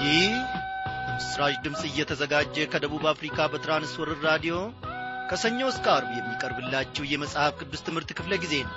ይህ ምስራች ድምፅ እየተዘጋጀ ከደቡብ አፍሪካ በትራንስወርር ራዲዮ ከሰኞ እስከ አርብ የሚቀርብላችሁ የመጽሐፍ ቅዱስ ትምህርት ክፍለ ጊዜ ነው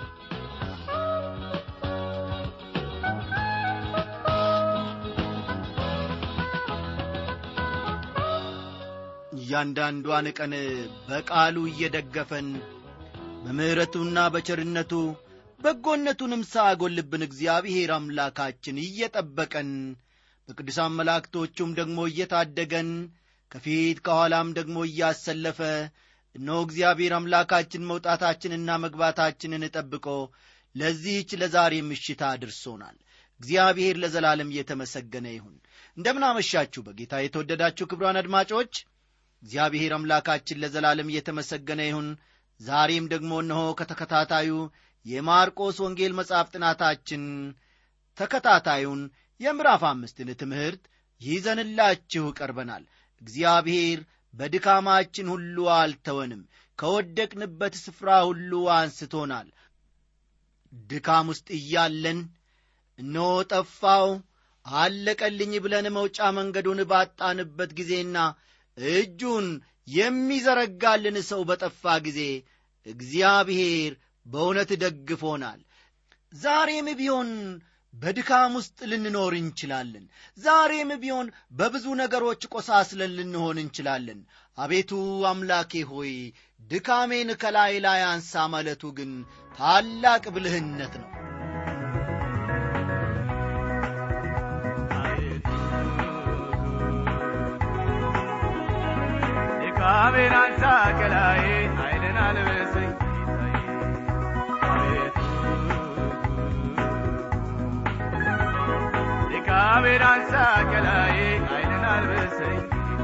እያንዳንዷን ቀን በቃሉ እየደገፈን በምሕረቱና በቸርነቱ በጎነቱንም ሳያጐልብን እግዚአብሔር አምላካችን እየጠበቀን በቅዱሳን መላእክቶቹም ደግሞ እየታደገን ከፊት ከኋላም ደግሞ እያሰለፈ እነሆ እግዚአብሔር አምላካችን መውጣታችንና መግባታችንን ጠብቆ ለዚህች ለዛሬ ምሽት አድርሶናል እግዚአብሔር ለዘላለም እየተመሰገነ ይሁን እንደምናመሻችሁ በጌታ የተወደዳችሁ ክብሯን አድማጮች እግዚአብሔር አምላካችን ለዘላለም እየተመሰገነ ይሁን ዛሬም ደግሞ እነሆ ከተከታታዩ የማርቆስ ወንጌል መጽሐፍ ጥናታችን ተከታታዩን የምዕራፍ አምስትን ትምህርት ይዘንላችሁ ቀርበናል እግዚአብሔር በድካማችን ሁሉ አልተወንም ከወደቅንበት ስፍራ ሁሉ አንስቶናል ድካም ውስጥ እያለን እነሆ ጠፋው አለቀልኝ ብለን መውጫ መንገዱን ባጣንበት ጊዜና እጁን የሚዘረጋልን ሰው በጠፋ ጊዜ እግዚአብሔር በእውነት ደግፎናል ዛሬም ቢሆን በድካም ውስጥ ልንኖር እንችላለን ዛሬም ቢሆን በብዙ ነገሮች ቆሳስለን ልንሆን እንችላለን አቤቱ አምላኬ ሆይ ድካሜን ከላይ ላይ አንሳ ማለቱ ግን ታላቅ ብልህነት ነው ድካሜን አንሳ ከላይ ኃይልን አልበሰኝ ድካሜን አንሳ ከላይ ኃይልን አልበሰኝ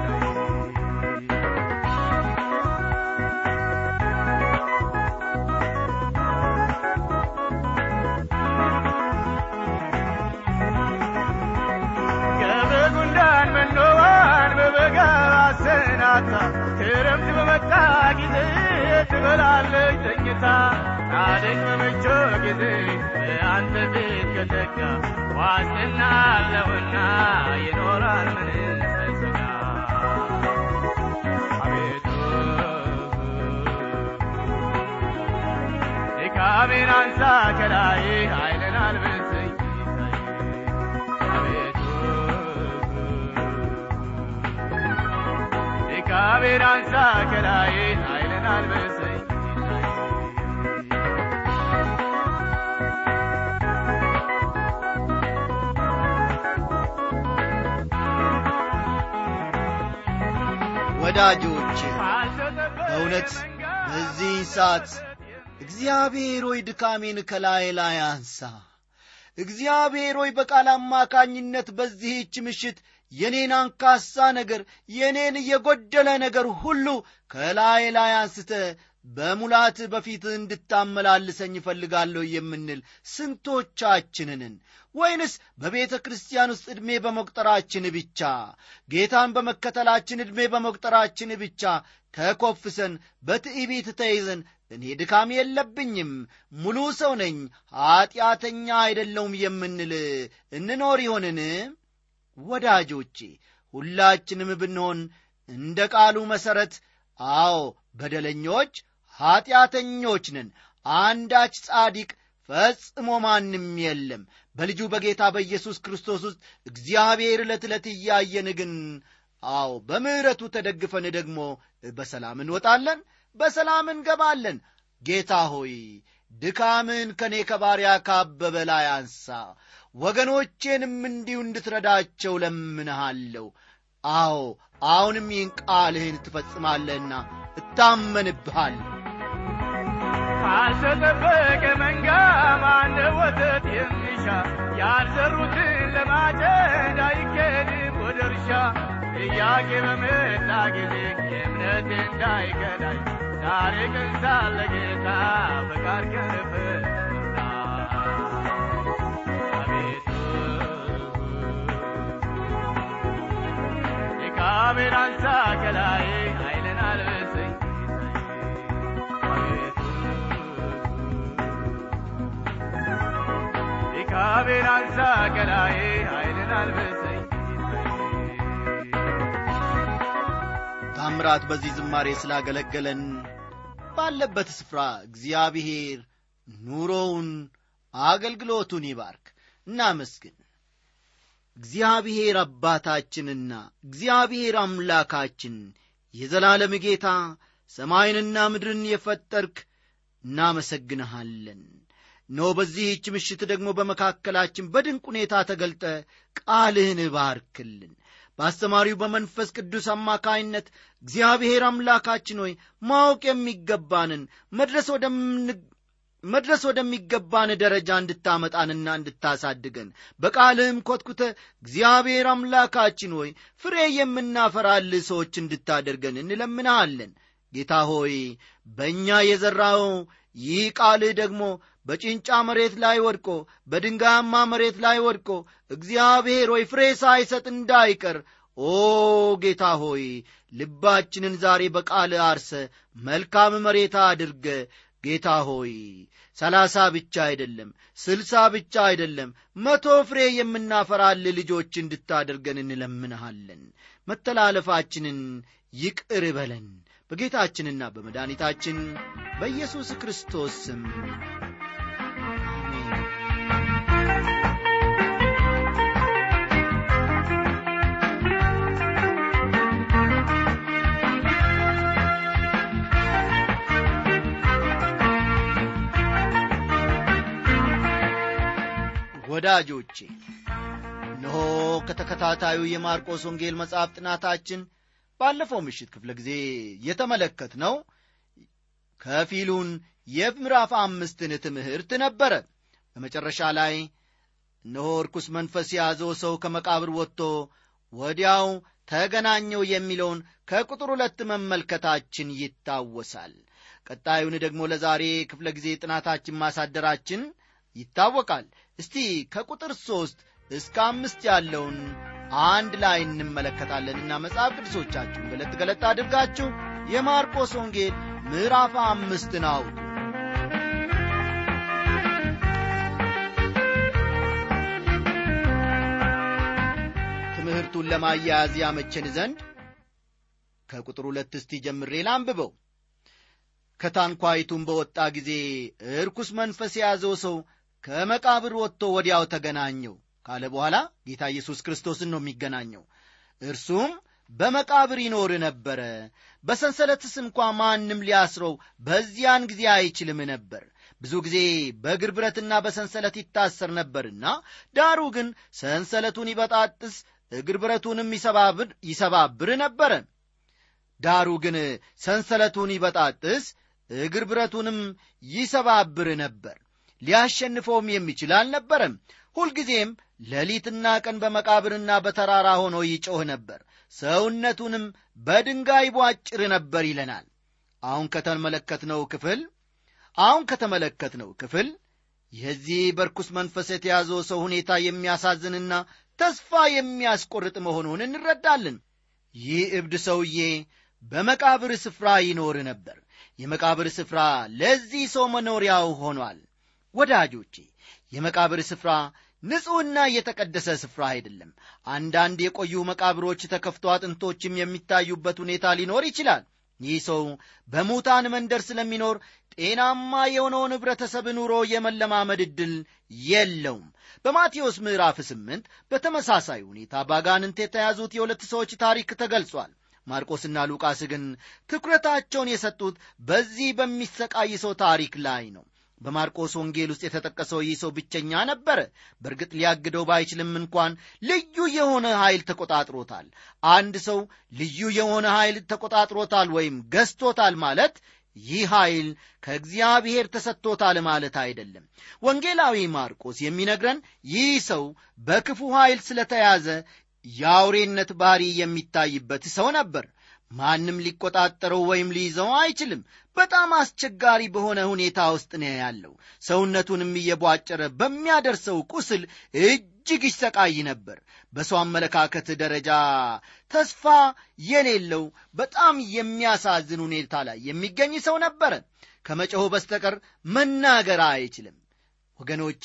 ከበጉንዳን መኖባን በበጋ አሰናታ ክረምት በመጣ ጊዜ ትበላለች ተኝታ ጻድቅ በመቾ ጊዜ በአንተ ፊት ከተጋ ዋስትና አለውና ይኖራል ምን ሳይሰጋ አቤቱ ድካሜን አንሳ ከላይ ኃይልን አልብሰኝ አቤቱ ድካሜን አንሳ ከላይ ኃይልን አልብሰኝ ወዳጆች በእውነት በዚህ ሰዓት እግዚአብሔር ሆይ ድካሜን ከላይ ላይ አንሳ እግዚአብሔር ሆይ በቃል አማካኝነት በዚህች ምሽት የኔን አንካሳ ነገር የኔን የጎደለ ነገር ሁሉ ከላይ ላይ አንስተ በሙላት በፊት እንድታመላልሰኝ እፈልጋለሁ የምንል ስንቶቻችንንን ወይንስ በቤተ ክርስቲያን ውስጥ ዕድሜ በመቁጠራችን ብቻ ጌታን በመከተላችን ዕድሜ በመቁጠራችን ብቻ ተኮፍሰን በትዕቢት ተይዘን እኔ ድካም የለብኝም ሙሉ ሰው ነኝ ኀጢአተኛ አይደለውም የምንል እንኖር ይሆንን ወዳጆቼ ሁላችንም ብንሆን እንደ ቃሉ መሠረት አዎ በደለኞች ኀጢአተኞች ነን አንዳች ጻዲቅ ፈጽሞ ማንም የለም በልጁ በጌታ በኢየሱስ ክርስቶስ ውስጥ እግዚአብሔር ዕለት ዕለት እያየን ግን አዎ በምሕረቱ ተደግፈን ደግሞ በሰላም እንወጣለን በሰላም እንገባለን ጌታ ሆይ ድካምን ከእኔ ከባሪያ ካበበ ላይ አንሳ ወገኖቼንም እንዲሁ እንድትረዳቸው ለምንሃለሁ አዎ አሁንም ይህን ቃልህን ትፈጽማለህና እታመንብሃለሁ ካልተጠበቀ መንጋ ማነ ወተት የሚሻ ያልዘሩትን ለማጨድ አይኬድም ወደ እርሻ ጥያቄ በመጣ ጊዜ የእምነት እንዳይከዳኝ ዛሬ ቀን ሳለ ጌታ ፈቃድ ከንፍርና አቤቱ ድካሜን አንሳ ከላይ ኃይልን አልበሰኝ አቤቱ ድካሜን አንሳ ከላይ ኃይልን አልበሰኝ ታምራት በዚህ ዝማሬ ስላገለገለን ባለበት ስፍራ እግዚአብሔር ኑሮውን አገልግሎቱን ይባርክ እናመስግን እግዚአብሔር አባታችንና እግዚአብሔር አምላካችን የዘላለም ጌታ ሰማይንና ምድርን የፈጠርክ እናመሰግንሃለን ኖ በዚህች ምሽት ደግሞ በመካከላችን በድንቅ ሁኔታ ተገልጠ ቃልህን ባርክልን በአስተማሪው በመንፈስ ቅዱስ አማካይነት እግዚአብሔር አምላካችን ሆይ ማወቅ የሚገባንን መድረስ ወደምን መድረስ ወደሚገባን ደረጃ እንድታመጣንና እንድታሳድገን በቃልህም ኮትኩተ እግዚአብሔር አምላካችን ሆይ ፍሬ የምናፈራል ሰዎች እንድታደርገን እንለምናሃለን ጌታ ሆይ በእኛ የዘራው ይህ ቃልህ ደግሞ በጭንጫ መሬት ላይ ወድቆ በድንጋያማ መሬት ላይ ወድቆ እግዚአብሔር ሆይ ፍሬ ሳይሰጥ እንዳይቀር ኦ ጌታ ሆይ ልባችንን ዛሬ በቃል አርሰ መልካም መሬት አድርገ ጌታ ሆይ ሰላሳ ብቻ አይደለም ስልሳ ብቻ አይደለም መቶ ፍሬ የምናፈራል ልጆች እንድታደርገን እንለምንሃለን መተላለፋችንን ይቅር በለን በጌታችንና በመድኃኒታችን በኢየሱስ ክርስቶስ ስም አሜን ወዳጆቼ እነሆ ከተከታታዩ የማርቆስ ወንጌል መጽሐፍ ጥናታችን ባለፈው ምሽት ክፍለ ጊዜ የተመለከት ነው ከፊሉን የምዕራፍ አምስትን ትምህርት ነበረ በመጨረሻ ላይ እነሆ ርኩስ መንፈስ የያዘው ሰው ከመቃብር ወጥቶ ወዲያው ተገናኘው የሚለውን ከቁጥር ሁለት መመልከታችን ይታወሳል ቀጣዩን ደግሞ ለዛሬ ክፍለ ጊዜ ጥናታችን ማሳደራችን ይታወቃል እስቲ ከቁጥር ሦስት እስከ አምስት ያለውን አንድ ላይ እንመለከታለንና መጽሐፍ ቅዱሶቻችሁን ገለጥ ገለጥ አድርጋችሁ የማርቆስ ወንጌል ምዕራፍ አምስትን አውጡ ትምህርቱን ለማያያዝ ያመቸን ዘንድ ከቁጥር ሁለት እስቲ ጀምሬ ላንብበው ከታንኳይቱም በወጣ ጊዜ እርኩስ መንፈስ የያዘው ሰው ከመቃብር ወጥቶ ወዲያው ተገናኘው ካለ በኋላ ጌታ ኢየሱስ ክርስቶስን ነው የሚገናኘው እርሱም በመቃብር ይኖር ነበረ በሰንሰለትስ እንኳ ማንም ሊያስረው በዚያን ጊዜ አይችልም ነበር ብዙ ጊዜ በእግር ብረትና በሰንሰለት ይታሰር ነበርና ዳሩ ግን ሰንሰለቱን ይበጣጥስ እግር ብረቱንም ይሰባብር ነበረ ዳሩ ግን ሰንሰለቱን ይበጣጥስ እግር ብረቱንም ይሰባብር ነበር ሊያሸንፈውም የሚችል አልነበረም ሁልጊዜም ሌሊትና ቀን በመቃብርና በተራራ ሆኖ ይጮህ ነበር ሰውነቱንም በድንጋይ ቧጭር ነበር ይለናል አሁን ከተመለከትነው ክፍል አሁን ከተመለከትነው ክፍል የዚህ በርኩስ መንፈስ የተያዘው ሰው ሁኔታ የሚያሳዝንና ተስፋ የሚያስቆርጥ መሆኑን እንረዳለን ይህ እብድ ሰውዬ በመቃብር ስፍራ ይኖር ነበር የመቃብር ስፍራ ለዚህ ሰው መኖሪያው ሆኗል ወዳጆቼ የመቃብር ስፍራ ንጹሕና የተቀደሰ ስፍራ አይደለም አንዳንድ የቆዩ መቃብሮች ተከፍቶ አጥንቶችም የሚታዩበት ሁኔታ ሊኖር ይችላል ይህ ሰው በሙታን መንደር ስለሚኖር ጤናማ የሆነውን ኅብረተሰብ ኑሮ የመለማመድ ዕድል የለውም በማቴዎስ ምዕራፍ ስምንት በተመሳሳይ ሁኔታ ባጋንንት የተያዙት የሁለት ሰዎች ታሪክ ተገልጿል ማርቆስና ሉቃስ ግን ትኩረታቸውን የሰጡት በዚህ በሚሰቃይ ሰው ታሪክ ላይ ነው በማርቆስ ወንጌል ውስጥ የተጠቀሰው ይህ ሰው ብቸኛ ነበረ በእርግጥ ሊያግደው ባይችልም እንኳን ልዩ የሆነ ኃይል ተቆጣጥሮታል አንድ ሰው ልዩ የሆነ ኃይል ተቆጣጥሮታል ወይም ገዝቶታል ማለት ይህ ኃይል ከእግዚአብሔር ተሰጥቶታል ማለት አይደለም ወንጌላዊ ማርቆስ የሚነግረን ይህ ሰው በክፉ ኃይል ስለተያዘ የአውሬነት ባህሪ የሚታይበት ሰው ነበር ማንም ሊቆጣጠረው ወይም ሊይዘው አይችልም በጣም አስቸጋሪ በሆነ ሁኔታ ውስጥ ነው ያለው ሰውነቱንም እየቧጨረ በሚያደርሰው ቁስል እጅግ ይሰቃይ ነበር በሰው አመለካከት ደረጃ ተስፋ የሌለው በጣም የሚያሳዝን ሁኔታ ላይ የሚገኝ ሰው ነበረ ከመጮህ በስተቀር መናገር አይችልም ወገኖቼ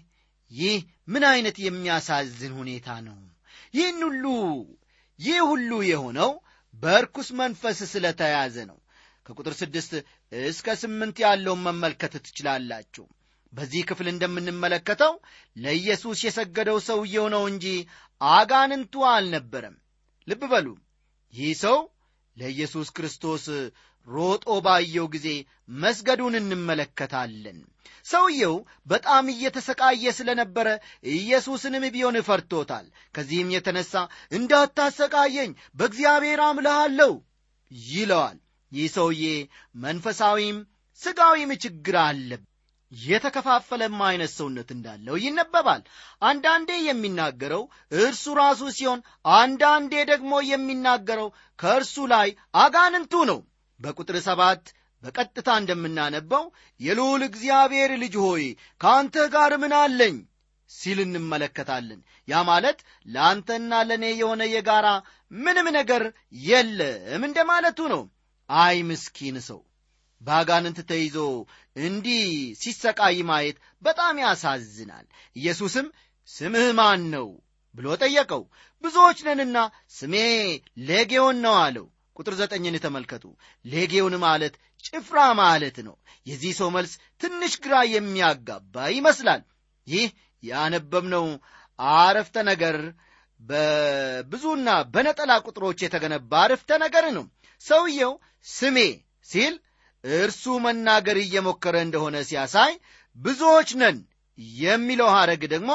ይህ ምን አይነት የሚያሳዝን ሁኔታ ነው ይህን ሁሉ ይህ ሁሉ የሆነው በርኩስ መንፈስ ስለተያዘ ነው ከቁጥር ስድስት እስከ ስምንት ያለውን መመልከት ትችላላችሁ በዚህ ክፍል እንደምንመለከተው ለኢየሱስ የሰገደው ሰውየው ነው እንጂ አጋንንቱ አልነበረም ልብ በሉ ይህ ሰው ለኢየሱስ ክርስቶስ ሮጦ ባየው ጊዜ መስገዱን እንመለከታለን ሰውየው በጣም እየተሰቃየ ስለነበረ ኢየሱስንም ቢሆን ፈርቶታል ከዚህም የተነሳ እንዳታሰቃየኝ በእግዚአብሔር አምልሃለሁ ይለዋል ይህ ሰውዬ መንፈሳዊም ሥጋዊም ችግር አለበት የተከፋፈለም አይነት ሰውነት እንዳለው ይነበባል አንዳንዴ የሚናገረው እርሱ ራሱ ሲሆን አንዳንዴ ደግሞ የሚናገረው ከእርሱ ላይ አጋንንቱ ነው በቁጥር ሰባት በቀጥታ እንደምናነበው የልዑል እግዚአብሔር ልጅ ሆይ ከአንተ ጋር ምን አለኝ ሲል እንመለከታለን ያ ማለት ለአንተና ለእኔ የሆነ የጋራ ምንም ነገር የለም እንደማለቱ ነው አይ ምስኪን ሰው በአጋንንት ተይዞ እንዲህ ሲሰቃይ ማየት በጣም ያሳዝናል ኢየሱስም ስምህ ማን ነው ብሎ ጠየቀው ብዙዎች ነንና ስሜ ሌጌዮን ነው አለው ቁጥር ዘጠኝን ተመልከቱ ሌጌዮን ማለት ጭፍራ ማለት ነው የዚህ ሰው መልስ ትንሽ ግራ የሚያጋባ ይመስላል ይህ ያነበብነው አረፍተ ነገር በብዙና በነጠላ ቁጥሮች የተገነባ አረፍተ ነገር ነው ሰውየው ስሜ ሲል እርሱ መናገር እየሞከረ እንደሆነ ሲያሳይ ብዙዎች ነን የሚለው ሐረግ ደግሞ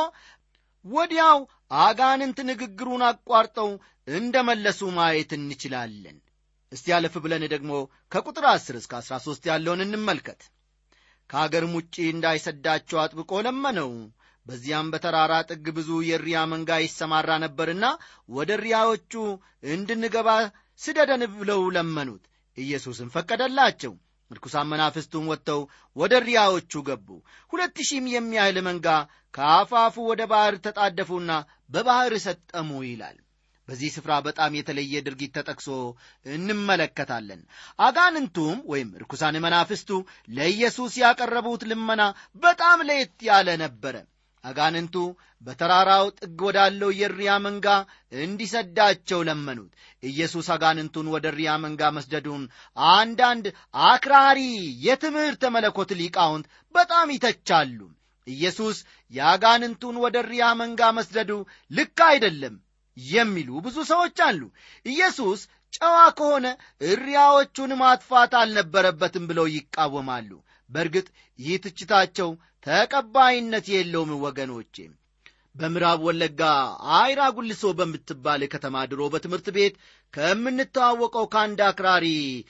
ወዲያው አጋንንት ንግግሩን አቋርጠው እንደ መለሱ ማየት እንችላለን እስቲ ያለፍ ብለን ደግሞ ከቁጥር 10 እስከ 13 ያለውን እንመልከት ከአገርም ውጭ እንዳይሰዳቸው አጥብቆ ለመነው በዚያም በተራራ ጥግ ብዙ የሪያ መንጋ ይሰማራ ነበርና ወደ ሪያዎቹ እንድንገባ ስደደን ብለው ለመኑት ኢየሱስም ፈቀደላቸው ርኩሳን መናፍስቱም ወጥተው ወደ ሪያዎቹ ገቡ ሁለት ሺህም የሚያህል መንጋ ከአፋፉ ወደ ባሕር ተጣደፉና በባሕር ሰጠሙ ይላል በዚህ ስፍራ በጣም የተለየ ድርጊት ተጠቅሶ እንመለከታለን አጋንንቱም ወይም ርኩሳን መናፍስቱ ለኢየሱስ ያቀረቡት ልመና በጣም ለየት ያለ ነበረ አጋንንቱ በተራራው ጥግ ወዳለው የሪያ መንጋ እንዲሰዳቸው ለመኑት ኢየሱስ አጋንንቱን ወደ ሪያ መንጋ መስደዱን አንዳንድ አክራሪ የትምህርተ መለኮት ሊቃውንት በጣም ይተቻሉ ኢየሱስ የአጋንንቱን ወደ ሪያ መንጋ መስደዱ ልክ አይደለም የሚሉ ብዙ ሰዎች አሉ ኢየሱስ ጨዋ ከሆነ እሪያዎቹን ማጥፋት አልነበረበትም ብለው ይቃወማሉ በእርግጥ ይህ ትችታቸው ተቀባይነት የለውም ወገኖቼ በምዕራብ ወለጋ አይራ ጉልሶ በምትባል ከተማ ድሮ በትምህርት ቤት ከምንተዋወቀው ከአንድ አክራሪ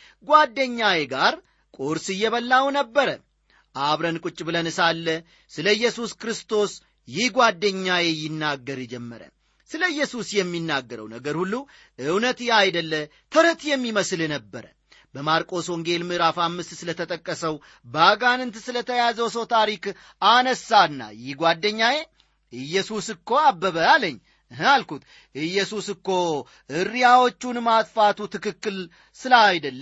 ጓደኛዬ ጋር ቁርስ እየበላው ነበረ አብረን ቁጭ ብለን ሳለ ስለ ኢየሱስ ክርስቶስ ይህ ጓደኛዬ ይናገር ጀመረ ስለ ኢየሱስ የሚናገረው ነገር ሁሉ እውነት አይደለ ተረት የሚመስል ነበረ በማርቆስ ወንጌል ምዕራፍ አምስት ስለተጠቀሰው በአጋንንት ስለተያዘው ሰው ታሪክ አነሳና ይህ ጓደኛዬ ኢየሱስ እኮ አበበ አለኝ አልኩት ኢየሱስ እኮ እሪያዎቹን ማጥፋቱ ትክክል ስለ አይደለ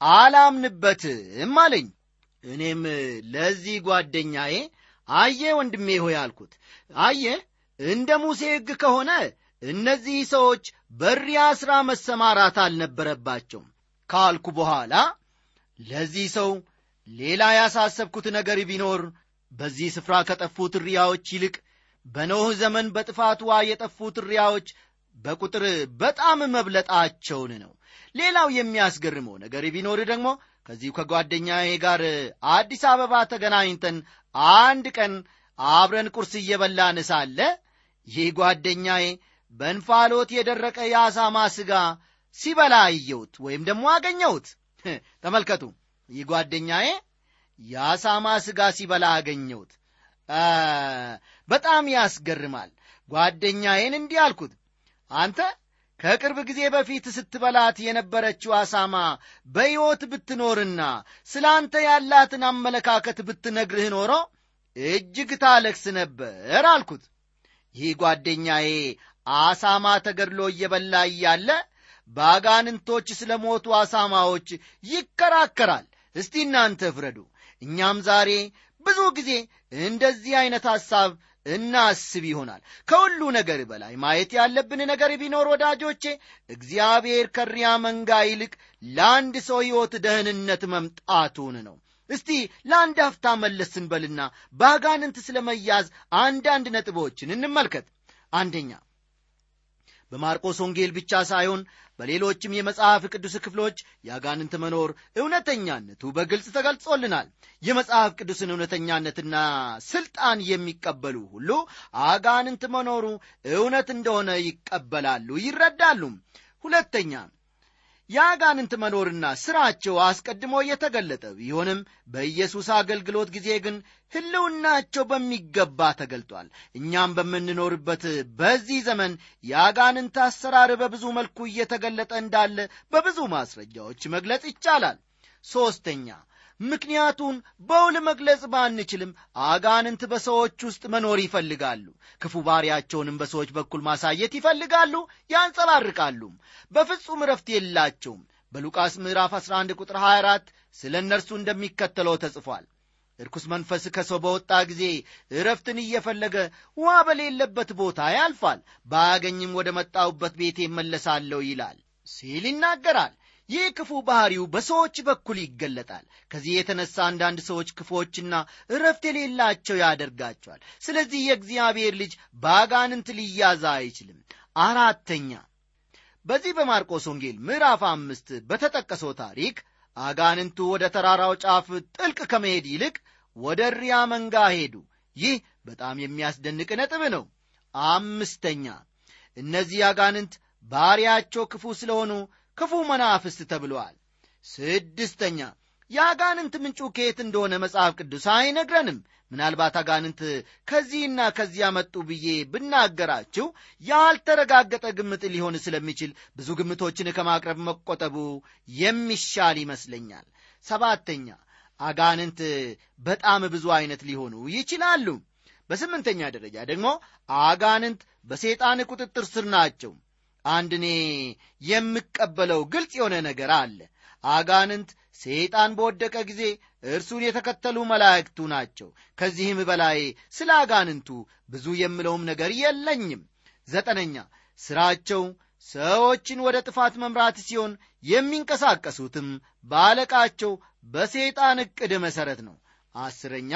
አላምንበትም አለኝ እኔም ለዚህ ጓደኛዬ አየ ወንድሜ ሆይ አልኩት አየ እንደ ሙሴ ሕግ ከሆነ እነዚህ ሰዎች በሪያ ሥራ መሰማራት አልነበረባቸውም ካልኩ በኋላ ለዚህ ሰው ሌላ ያሳሰብኩት ነገር ቢኖር በዚህ ስፍራ ከጠፉት ሪያዎች ይልቅ በኖህ ዘመን በጥፋት ውሃ የጠፉት ሪያዎች በቁጥር በጣም መብለጣቸውን ነው ሌላው የሚያስገርመው ነገር ቢኖር ደግሞ ከዚሁ ከጓደኛዬ ጋር አዲስ አበባ ተገናኝተን አንድ ቀን አብረን ቁርስ እየበላን ሳለ ይህ ጓደኛዬ በእንፋሎት የደረቀ የአሳማ ሥጋ ሲበላ አየሁት ወይም ደግሞ አገኘሁት ተመልከቱ ይህ ጓደኛዬ የአሳማ ሥጋ ሲበላ አገኘሁት በጣም ያስገርማል ጓደኛዬን እንዲህ አልኩት አንተ ከቅርብ ጊዜ በፊት ስትበላት የነበረችው አሳማ በሕይወት ብትኖርና ስለ አንተ ያላትን አመለካከት ብትነግርህ ኖሮ እጅግ ታለክስ ነበር አልኩት ይህ ጓደኛዬ አሳማ ተገድሎ እየበላ እያለ በአጋንንቶች ስለ ሞቱ አሳማዎች ይከራከራል እስቲ እናንተ ፍረዱ እኛም ዛሬ ብዙ ጊዜ እንደዚህ ዐይነት ሐሳብ እናስብ ይሆናል ከሁሉ ነገር በላይ ማየት ያለብን ነገር ቢኖር ወዳጆቼ እግዚአብሔር ከሪያ መንጋ ይልቅ ለአንድ ሰው ሕይወት ደህንነት መምጣቱን ነው እስቲ ለአንድ አፍታ መለስ ስንበልና በአጋንንት ስለ መያዝ አንዳንድ ነጥቦችን እንመልከት አንደኛ በማርቆስ ወንጌል ብቻ ሳይሆን በሌሎችም የመጽሐፍ ቅዱስ ክፍሎች የአጋንንት መኖር እውነተኛነቱ በግልጽ ተገልጾልናል የመጽሐፍ ቅዱስን እውነተኛነትና ስልጣን የሚቀበሉ ሁሉ አጋንንት መኖሩ እውነት እንደሆነ ይቀበላሉ ይረዳሉ ሁለተኛ የአጋንንት መኖርና ሥራቸው አስቀድሞ የተገለጠ ቢሆንም በኢየሱስ አገልግሎት ጊዜ ግን ሕልውናቸው በሚገባ ተገልጧል እኛም በምንኖርበት በዚህ ዘመን የአጋንንት አሰራር በብዙ መልኩ እየተገለጠ እንዳለ በብዙ ማስረጃዎች መግለጽ ይቻላል ሦስተኛ ምክንያቱን በውል መግለጽ ባንችልም አጋንንት በሰዎች ውስጥ መኖር ይፈልጋሉ ክፉ ባሪያቸውንም በሰዎች በኩል ማሳየት ይፈልጋሉ ያንጸባርቃሉም በፍጹም ረፍት የላቸውም በሉቃስ ምዕራፍ 11 ቁጥር 24 ስለ እነርሱ እንደሚከተለው ተጽፏል እርኩስ መንፈስ ከሰው በወጣ ጊዜ እረፍትን እየፈለገ ውሃ በሌለበት ቦታ ያልፋል ባያገኝም ወደ መጣውበት ቤቴ እመለሳለሁ ይላል ሲል ይናገራል ይህ ክፉ ባሕሪው በሰዎች በኩል ይገለጣል ከዚህ የተነሳ አንዳንድ ሰዎች ክፎችና እረፍት የሌላቸው ያደርጋቸዋል ስለዚህ የእግዚአብሔር ልጅ በአጋንንት ሊያዛ አይችልም አራተኛ በዚህ በማርቆስ ወንጌል ምዕራፍ አምስት በተጠቀሰው ታሪክ አጋንንቱ ወደ ተራራው ጫፍ ጥልቅ ከመሄድ ይልቅ ወደ ሪያ መንጋ ሄዱ ይህ በጣም የሚያስደንቅ ነጥብ ነው አምስተኛ እነዚህ አጋንንት ባሪያቸው ክፉ ስለሆኑ ክፉ መናፍስት ተብለዋል ስድስተኛ የአጋንንት ምንጩ ከየት እንደሆነ መጽሐፍ ቅዱስ አይነግረንም ምናልባት አጋንንት ከዚህና ከዚያ መጡ ብዬ ብናገራችሁ ያልተረጋገጠ ግምት ሊሆን ስለሚችል ብዙ ግምቶችን ከማቅረብ መቆጠቡ የሚሻል ይመስለኛል ሰባተኛ አጋንንት በጣም ብዙ አይነት ሊሆኑ ይችላሉ በስምንተኛ ደረጃ ደግሞ አጋንንት በሰይጣን ቁጥጥር ስር ናቸው አንድ እኔ የምቀበለው ግልጽ የሆነ ነገር አለ አጋንንት ሰይጣን በወደቀ ጊዜ እርሱን የተከተሉ መላእክቱ ናቸው ከዚህም በላይ ስለ አጋንንቱ ብዙ የምለውም ነገር የለኝም ዘጠነኛ ሥራቸው ሰዎችን ወደ ጥፋት መምራት ሲሆን የሚንቀሳቀሱትም በአለቃቸው በሰይጣን ዕቅድ መሠረት ነው አስረኛ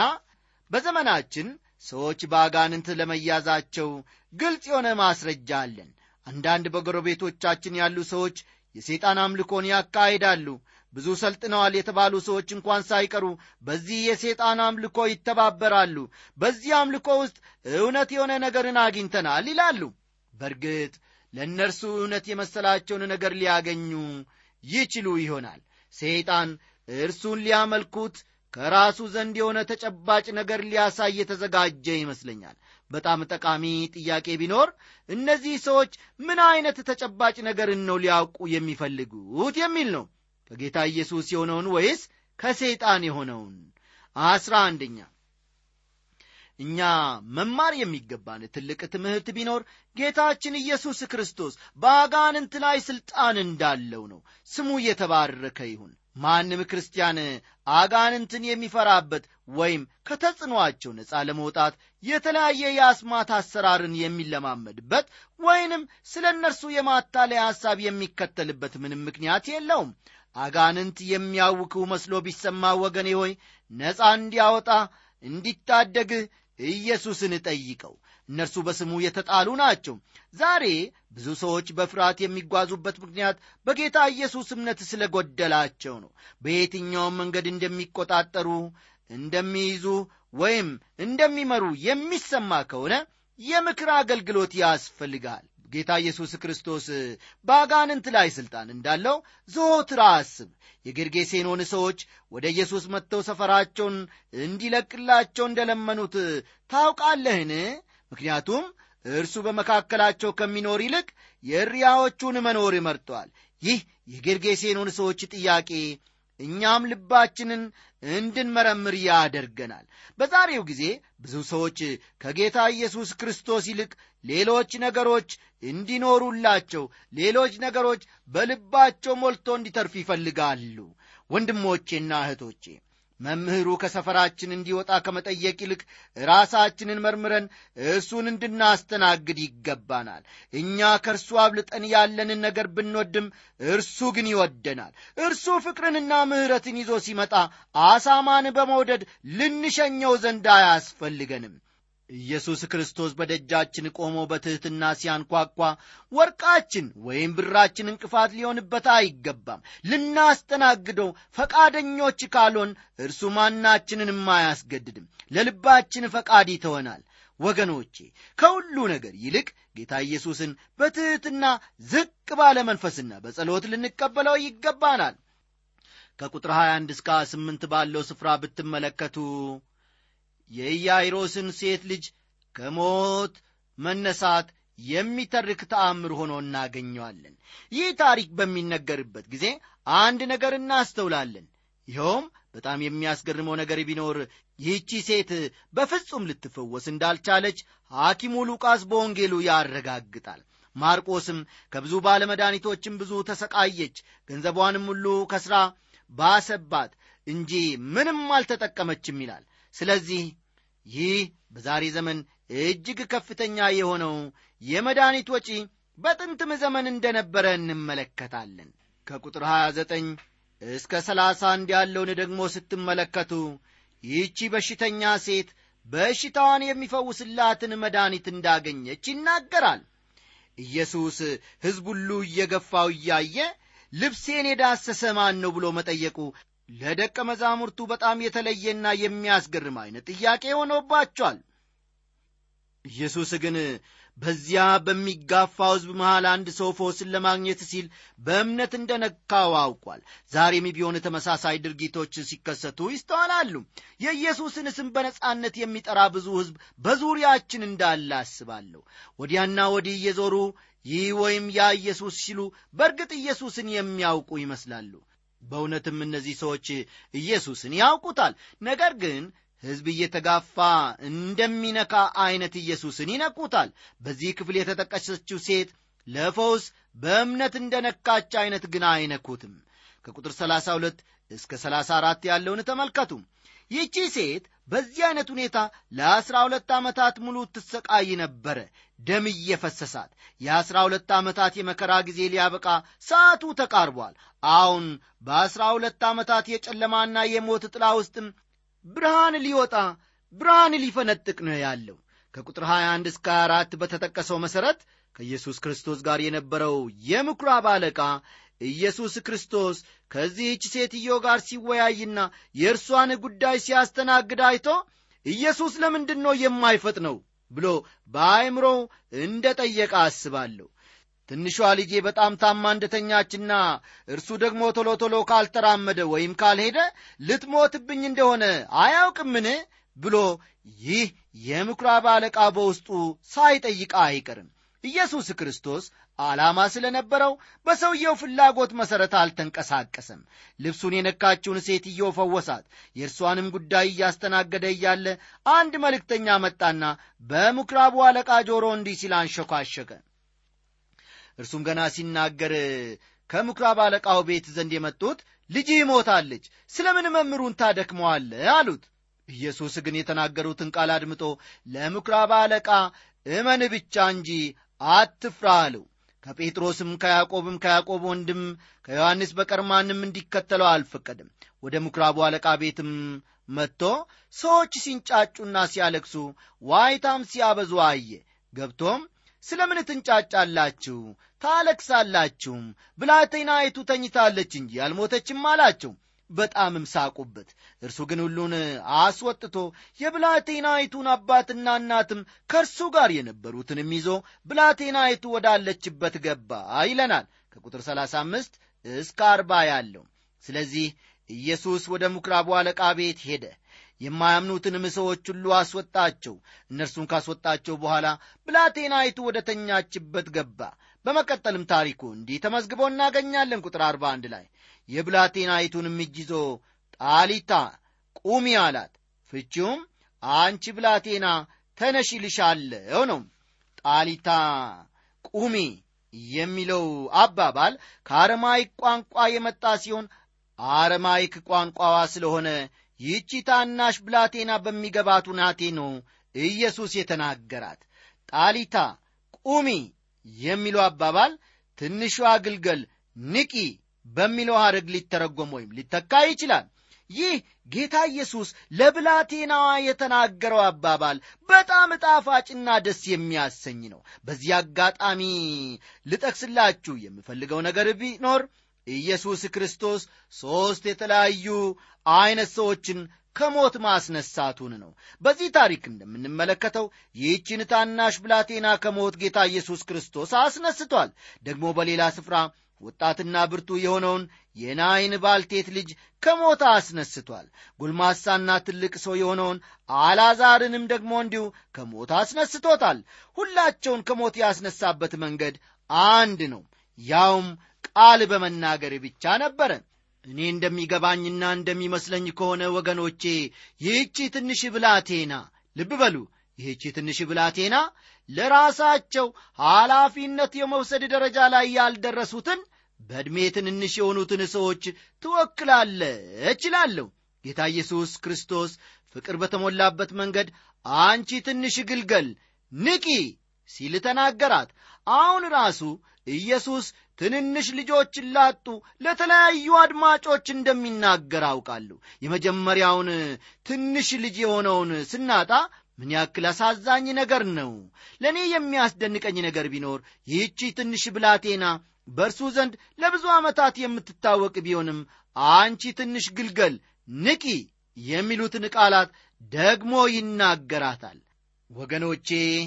በዘመናችን ሰዎች በአጋንንት ለመያዛቸው ግልጽ የሆነ ማስረጃ አለን አንዳንድ በጎረቤቶቻችን ያሉ ሰዎች የሰይጣን አምልኮን ያካሂዳሉ ብዙ ሰልጥነዋል የተባሉ ሰዎች እንኳን ሳይቀሩ በዚህ የሰይጣን አምልኮ ይተባበራሉ በዚህ አምልኮ ውስጥ እውነት የሆነ ነገርን አግኝተናል ይላሉ በእርግጥ ለእነርሱ እውነት የመሰላቸውን ነገር ሊያገኙ ይችሉ ይሆናል ሰይጣን እርሱን ሊያመልኩት ከራሱ ዘንድ የሆነ ተጨባጭ ነገር ሊያሳይ የተዘጋጀ ይመስለኛል በጣም ጠቃሚ ጥያቄ ቢኖር እነዚህ ሰዎች ምን አይነት ተጨባጭ ነገርን ነው ሊያውቁ የሚፈልጉት የሚል ነው ከጌታ ኢየሱስ የሆነውን ወይስ ከሰይጣን የሆነውን አስራ አንደኛ እኛ መማር የሚገባን ትልቅ ትምህርት ቢኖር ጌታችን ኢየሱስ ክርስቶስ በአጋንንት ላይ ሥልጣን እንዳለው ነው ስሙ እየተባረከ ይሁን ማንም ክርስቲያን አጋንንትን የሚፈራበት ወይም ከተጽዕኖአቸው ነፃ ለመውጣት የተለያየ የአስማት አሰራርን የሚለማመድበት ወይንም ስለ እነርሱ የማታለያ ሐሳብ የሚከተልበት ምንም ምክንያት የለውም አጋንንት የሚያውክው መስሎ ቢሰማ ወገኔ ሆይ ነፃ እንዲያወጣ እንዲታደግህ ኢየሱስን ጠይቀው እነርሱ በስሙ የተጣሉ ናቸው ዛሬ ብዙ ሰዎች በፍርሃት የሚጓዙበት ምክንያት በጌታ ኢየሱስ እምነት ስለ ጎደላቸው ነው በየትኛውም መንገድ እንደሚቆጣጠሩ እንደሚይዙ ወይም እንደሚመሩ የሚሰማ ከሆነ የምክር አገልግሎት ያስፈልጋል ጌታ ኢየሱስ ክርስቶስ በአጋንንት ላይ ሥልጣን እንዳለው ዘወትር አስብ የጌርጌሴኖን ሰዎች ወደ ኢየሱስ መጥተው ሰፈራቸውን እንዲለቅላቸው እንደለመኑት ታውቃለህን ምክንያቱም እርሱ በመካከላቸው ከሚኖር ይልቅ የእሪያዎቹን መኖር መርጧል ይህ የጌርጌሴኖን ሰዎች ጥያቄ እኛም ልባችንን እንድንመረምር ያደርገናል በዛሬው ጊዜ ብዙ ሰዎች ከጌታ ኢየሱስ ክርስቶስ ይልቅ ሌሎች ነገሮች እንዲኖሩላቸው ሌሎች ነገሮች በልባቸው ሞልቶ እንዲተርፍ ይፈልጋሉ ወንድሞቼና እህቶቼ መምህሩ ከሰፈራችን እንዲወጣ ከመጠየቅ ይልቅ ራሳችንን መርምረን እርሱን እንድናስተናግድ ይገባናል። እኛ ከእርሱ አብልጠን ያለንን ነገር ብንወድም እርሱ ግን ይወደናል። እርሱ ፍቅርንና ምሕረትን ይዞ ሲመጣ አሳማን በመውደድ ልንሸኘው ዘንድ አያስፈልገንም። ኢየሱስ ክርስቶስ በደጃችን ቆሞ በትሕትና ሲያንኳኳ ወርቃችን ወይም ብራችን እንቅፋት ሊሆንበት አይገባም። ልናስተናግደው ፈቃደኞች ካልሆን እርሱ ማናችንንም አያስገድድም። ለልባችን ፈቃድ ይተወናል። ወገኖቼ ከሁሉ ነገር ይልቅ ጌታ ኢየሱስን በትሕትና ዝቅ ባለ መንፈስና በጸሎት ልንቀበለው ይገባናል። ከቁጥር 21 እስከ 28 ባለው ስፍራ ብትመለከቱ የኢያይሮስን ሴት ልጅ ከሞት መነሳት የሚተርክ ተአምር ሆኖ እናገኘዋለን። ይህ ታሪክ በሚነገርበት ጊዜ አንድ ነገር እናስተውላለን። ይኸውም በጣም የሚያስገርመው ነገር ቢኖር ይህቺ ሴት በፍጹም ልትፈወስ እንዳልቻለች ሐኪሙ ሉቃስ በወንጌሉ ያረጋግጣል። ማርቆስም ከብዙ ባለመድኃኒቶችም ብዙ ተሰቃየች፣ ገንዘቧንም ሁሉ ከሥራ ባሰባት እንጂ ምንም አልተጠቀመችም ይላል። ስለዚህ ይህ በዛሬ ዘመን እጅግ ከፍተኛ የሆነው የመድኃኒት ወጪ በጥንትም ዘመን እንደነበረ እንመለከታለን። ከቁጥር 29 እስከ 31 ያለውን ደግሞ ስትመለከቱ ይህቺ በሽተኛ ሴት በሽታዋን የሚፈውስላትን መድኃኒት እንዳገኘች ይናገራል። ኢየሱስ ሕዝብ ሁሉ እየገፋው እያየ ልብሴን የዳሰሰ ማን ነው ብሎ መጠየቁ ለደቀ መዛሙርቱ በጣም የተለየና የሚያስገርም አይነት ጥያቄ ሆኖባቸዋል። ኢየሱስ ግን በዚያ በሚጋፋው ሕዝብ መሃል አንድ ሰው ፈውስን ለማግኘት ሲል በእምነት እንደነካው አውቋል። ዛሬም ቢሆን ተመሳሳይ ድርጊቶች ሲከሰቱ ይስተዋላሉ። የኢየሱስን ስም በነጻነት የሚጠራ ብዙ ሕዝብ በዙሪያችን እንዳለ አስባለሁ። ወዲያና ወዲህ እየዞሩ ይህ ወይም ያ ኢየሱስ ሲሉ በእርግጥ ኢየሱስን የሚያውቁ ይመስላሉ። በእውነትም እነዚህ ሰዎች ኢየሱስን ያውቁታል። ነገር ግን ሕዝብ እየተጋፋ እንደሚነካ ዐይነት ኢየሱስን ይነኩታል። በዚህ ክፍል የተጠቀሰችው ሴት ለፈውስ በእምነት እንደ ነካች ዐይነት ግን አይነኩትም። ከቁጥር 32 እስከ 34 ያለውን ተመልከቱ። ይህቺ ሴት በዚህ ዐይነት ሁኔታ ለአሥራ ሁለት ዓመታት ሙሉ ትሰቃይ ነበረ፣ ደም እየፈሰሳት። የአሥራ ሁለት ዓመታት የመከራ ጊዜ ሊያበቃ ሰዓቱ ተቃርቧል። አሁን በአሥራ ሁለት ዓመታት የጨለማና የሞት ጥላ ውስጥም ብርሃን ሊወጣ ብርሃን ሊፈነጥቅ ነው ያለው። ከቁጥር 21 እስከ 24 በተጠቀሰው መሠረት ከኢየሱስ ክርስቶስ ጋር የነበረው የምኵራብ አለቃ ኢየሱስ ክርስቶስ ከዚህች ሴትዮ ጋር ሲወያይና የእርሷን ጉዳይ ሲያስተናግድ አይቶ ኢየሱስ ለምንድን ነው የማይፈጥነው ብሎ በአእምሮው እንደ ጠየቀ አስባለሁ። ትንሿ ልጄ በጣም ታማ እንደተኛችና እርሱ ደግሞ ቶሎ ቶሎ ካልተራመደ ወይም ካልሄደ ልትሞትብኝ እንደሆነ አያውቅምን ብሎ ይህ የምኵራብ አለቃ በውስጡ ሳይጠይቅ አይቀርም። ኢየሱስ ክርስቶስ ዓላማ ስለነበረው በሰውየው ፍላጎት መሠረት አልተንቀሳቀሰም። ልብሱን የነካችውን ሴትዮ ፈወሳት። የእርሷንም ጉዳይ እያስተናገደ እያለ አንድ መልእክተኛ መጣና በምኵራቡ አለቃ ጆሮ እንዲህ ሲል አንሸኳሸከ። እርሱም ገና ሲናገር ከምኵራብ አለቃው ቤት ዘንድ የመጡት ልጅህ ሞታለች፣ ስለ ምን መምህሩን ታደክመዋለህ? አሉት። ኢየሱስ ግን የተናገሩትን ቃል አድምጦ ለምኵራብ አለቃ እመን ብቻ እንጂ አትፍራ አለው። ከጴጥሮስም ከያዕቆብም ከያዕቆብ ወንድም ከዮሐንስ በቀር ማንም እንዲከተለው አልፈቀድም። ወደ ምኵራቡ አለቃ ቤትም መጥቶ ሰዎች ሲንጫጩና ሲያለቅሱ ዋይታም ሲያበዙ አየ። ገብቶም ስለ ምን ትንጫጫላችሁ ታለቅሳላችሁም? ብላቴናይቱ ተኝታለች እንጂ አልሞተችም አላቸው። በጣምም ሳቁበት። እርሱ ግን ሁሉን አስወጥቶ የብላቴናይቱን አባትና እናትም ከእርሱ ጋር የነበሩትንም ይዞ ብላቴናይቱ ወዳለችበት ገባ ይለናል ከቁጥር 35 እስከ 40 ያለው። ስለዚህ ኢየሱስ ወደ ምኵራቡ አለቃ ቤት ሄደ። የማያምኑትንም ሰዎች ሁሉ አስወጣቸው። እነርሱን ካስወጣቸው በኋላ ብላቴናይቱ ወደ ተኛችበት ገባ። በመቀጠልም ታሪኩ እንዲህ ተመዝግቦ እናገኛለን። ቁጥር 41 ላይ የብላቴናይቱንም እጅ ይዞ ጣሊታ ቁሚ አላት። ፍቺውም አንቺ ብላቴና ተነሽ ይልሻለሁ ነው። ጣሊታ ቁሚ የሚለው አባባል ከአረማይክ ቋንቋ የመጣ ሲሆን አረማይክ ቋንቋዋ ስለሆነ ይህቺ ታናሽ ብላቴና በሚገባት ሁናቴ ነው ኢየሱስ የተናገራት። ጣሊታ ቁሚ የሚለው አባባል ትንሿ ግልገል ንቂ በሚለው ሐረግ ሊተረጎም ወይም ሊተካ ይችላል። ይህ ጌታ ኢየሱስ ለብላቴናዋ የተናገረው አባባል በጣም ጣፋጭና ደስ የሚያሰኝ ነው። በዚህ አጋጣሚ ልጠቅስላችሁ የምፈልገው ነገር ቢኖር ኢየሱስ ክርስቶስ ሦስት የተለያዩ ዐይነት ሰዎችን ከሞት ማስነሳቱን ነው። በዚህ ታሪክ እንደምንመለከተው ይህችን ታናሽ ብላቴና ከሞት ጌታ ኢየሱስ ክርስቶስ አስነስቷል። ደግሞ በሌላ ስፍራ ወጣትና ብርቱ የሆነውን የናይን ባልቴት ልጅ ከሞት አስነስቷል። ጎልማሳና ትልቅ ሰው የሆነውን አልዓዛርንም ደግሞ እንዲሁ ከሞት አስነስቶታል። ሁላቸውን ከሞት ያስነሳበት መንገድ አንድ ነው፣ ያውም ቃል በመናገር ብቻ ነበረ። እኔ እንደሚገባኝና እንደሚመስለኝ ከሆነ ወገኖቼ ይህቺ ትንሽ ብላቴና ልብ በሉ ይህቺ ትንሽ ብላቴና ለራሳቸው ኃላፊነት የመውሰድ ደረጃ ላይ ያልደረሱትን በዕድሜ ትንንሽ የሆኑትን ሰዎች ትወክላለች እላለሁ። ጌታ ኢየሱስ ክርስቶስ ፍቅር በተሞላበት መንገድ አንቺ ትንሽ ግልገል ንቂ ሲል ተናገራት። አሁን ራሱ ኢየሱስ ትንንሽ ልጆችን ላጡ ለተለያዩ አድማጮች እንደሚናገር አውቃለሁ። የመጀመሪያውን ትንሽ ልጅ የሆነውን ስናጣ ምን ያክል አሳዛኝ ነገር ነው። ለእኔ የሚያስደንቀኝ ነገር ቢኖር ይህቺ ትንሽ ብላቴና በእርሱ ዘንድ ለብዙ ዓመታት የምትታወቅ ቢሆንም አንቺ ትንሽ ግልገል ንቂ የሚሉትን ቃላት ደግሞ ይናገራታል። ወገኖቼ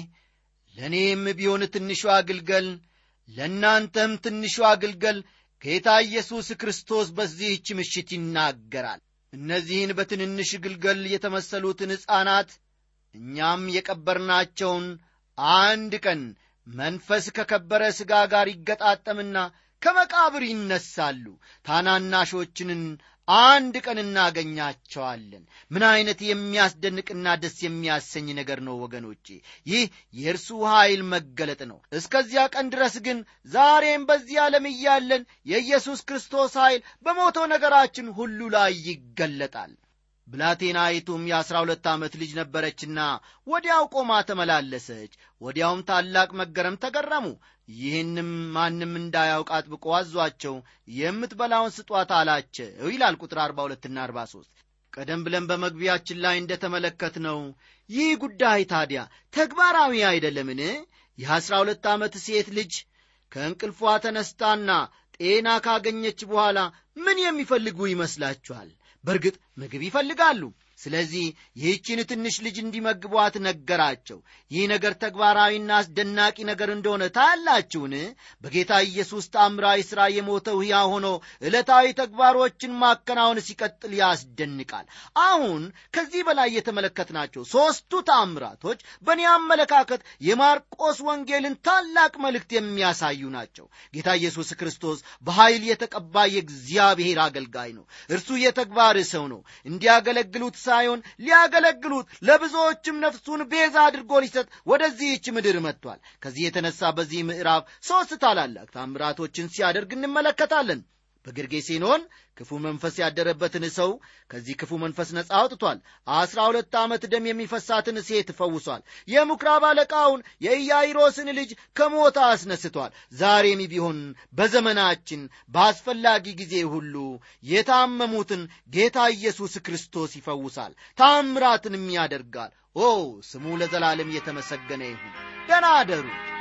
ለእኔም ቢሆን ትንሿ ግልገል ለእናንተም ትንሿ ግልገል ጌታ ኢየሱስ ክርስቶስ በዚህች ምሽት ይናገራል። እነዚህን በትንንሽ ግልገል የተመሰሉትን ሕፃናት እኛም የቀበርናቸውን አንድ ቀን መንፈስ ከከበረ ሥጋ ጋር ይገጣጠምና ከመቃብር ይነሳሉ። ታናናሾችንን አንድ ቀን እናገኛቸዋለን። ምን ዐይነት የሚያስደንቅና ደስ የሚያሰኝ ነገር ነው ወገኖቼ! ይህ የእርሱ ኃይል መገለጥ ነው። እስከዚያ ቀን ድረስ ግን ዛሬም በዚህ ዓለም እያለን የኢየሱስ ክርስቶስ ኃይል በሞተው ነገራችን ሁሉ ላይ ይገለጣል። ብላቴናይቱም የአሥራ ሁለት ዓመት ልጅ ነበረችና ወዲያው ቆማ ተመላለሰች። ወዲያውም ታላቅ መገረም ተገረሙ። ይህንም ማንም እንዳያውቅ አጥብቆ አዟቸው የምትበላውን ስጧት አላቸው ይላል ቁጥር 42ና 43። ቀደም ብለን በመግቢያችን ላይ እንደተመለከትነው ይህ ጉዳይ ታዲያ ተግባራዊ አይደለምን? የአሥራ ሁለት ዓመት ሴት ልጅ ከእንቅልፏ ተነስታና ጤና ካገኘች በኋላ ምን የሚፈልጉ ይመስላችኋል? በእርግጥ ምግብ ይፈልጋሉ። ስለዚህ ይህችን ትንሽ ልጅ እንዲመግቧት ነገራቸው። ይህ ነገር ተግባራዊና አስደናቂ ነገር እንደሆነ ታያላችሁን? በጌታ ኢየሱስ ታምራዊ ሥራ የሞተው ሕያው ሆኖ ዕለታዊ ተግባሮችን ማከናወን ሲቀጥል ያስደንቃል። አሁን ከዚህ በላይ የተመለከትናቸው ሦስቱ ታምራቶች በእኔ አመለካከት የማርቆስ ወንጌልን ታላቅ መልእክት የሚያሳዩ ናቸው። ጌታ ኢየሱስ ክርስቶስ በኃይል የተቀባ የእግዚአብሔር አገልጋይ ነው። እርሱ የተግባር ሰው ነው። እንዲያገለግሉት ሳይሆን ሊያገለግሉት ለብዙዎችም ነፍሱን ቤዛ አድርጎ ሊሰጥ ወደዚህች ምድር መጥቷል። ከዚህ የተነሳ በዚህ ምዕራፍ ሦስት ታላላቅ ታምራቶችን ሲያደርግ እንመለከታለን። በጌርጌሴኖን ክፉ መንፈስ ያደረበትን ሰው ከዚህ ክፉ መንፈስ ነፃ አውጥቷል። አስራ ሁለት ዓመት ደም የሚፈሳትን ሴት ፈውሷል። የምኵራብ አለቃውን የኢያይሮስን ልጅ ከሞት አስነስቷል። ዛሬም ቢሆን በዘመናችን በአስፈላጊ ጊዜ ሁሉ የታመሙትን ጌታ ኢየሱስ ክርስቶስ ይፈውሳል፣ ታምራትንም ያደርጋል። ኦ ስሙ ለዘላለም የተመሰገነ ይሁን። ደህና አደሩ።